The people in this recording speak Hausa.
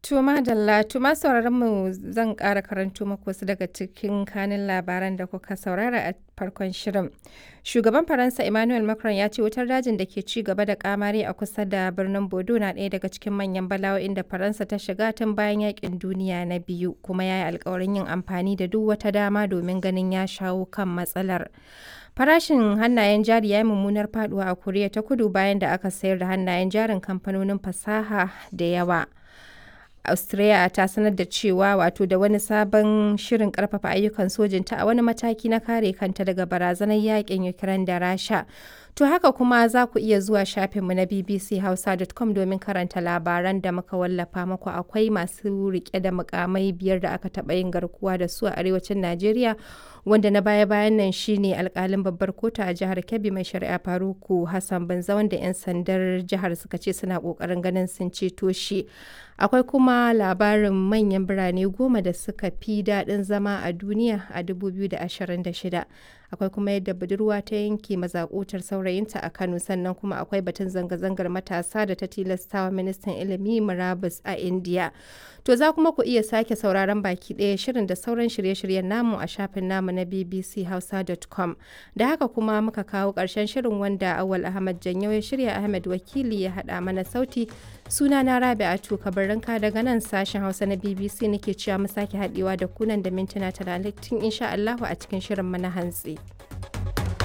Tuma Dalla, tuma sauraron mu zan ƙara karanto muku wasu daga cikin kanin labaran da kuka saurara a farkon shirin. Shugaban Faransa Emmanuel Macron ya ce wutar dajin da ke ci gaba da kamari a kusa da birnin Bodo na ɗaya daga cikin manyan bala'o'in da Faransa ta shiga tun bayan yakin duniya na biyu, kuma ya yi alkawarin yin amfani da duk wata dama domin ganin ya shawo kan matsalar. Farashin hannayen jari ya yi mummunar faduwa a Koriya ta Kudu bayan da aka sayar da hannayen jarin kamfanonin fasaha da yawa. Australia ta sanar da cewa wato da wani sabon shirin karfafa ayyukan sojinta a wani mataki na kare kanta daga barazanar yakin Ukraine da Rasha. To haka kuma za ku iya zuwa shafinmu na bbchausa.com domin karanta labaran da muka wallafa muku akwai masu rike da mukamai biyar da aka taɓa yin garkuwa da su a arewacin Najeriya wanda na baya-bayan nan shine alkalin babbar kotu a jihar Kebbi mai shari'a Faruku Hassan Banza wanda 'yan sandar jihar suka ce suna kokarin ganin sun ceto shi. Akwai kuma labarin manyan birane goma da suka fi daɗin zama a duniya a 2026. Akwai kuma yadda budurwa ta yanke mazakutar saurayinta a Kano sannan kuma akwai batun zanga-zangar matasa da ta tilastawa ministan ilimi murabus a India. To za kuma ku iya sake sauraron baki ɗaya shirin da sauran shirye-shiryen namu a shafin namu na bbchausa.com. Da haka kuma muka kawo ƙarshen shirin wanda Awal Ahmad Janyo ya shirya Ahmed Wakili ya haɗa mana sauti. Suna na Rabi'atu Kabarinka daga nan sashen Hausa na BBC nake cewa mu sake haɗewa da kunan da mintuna talatin insha Allahu a cikin shirin mana hantsi.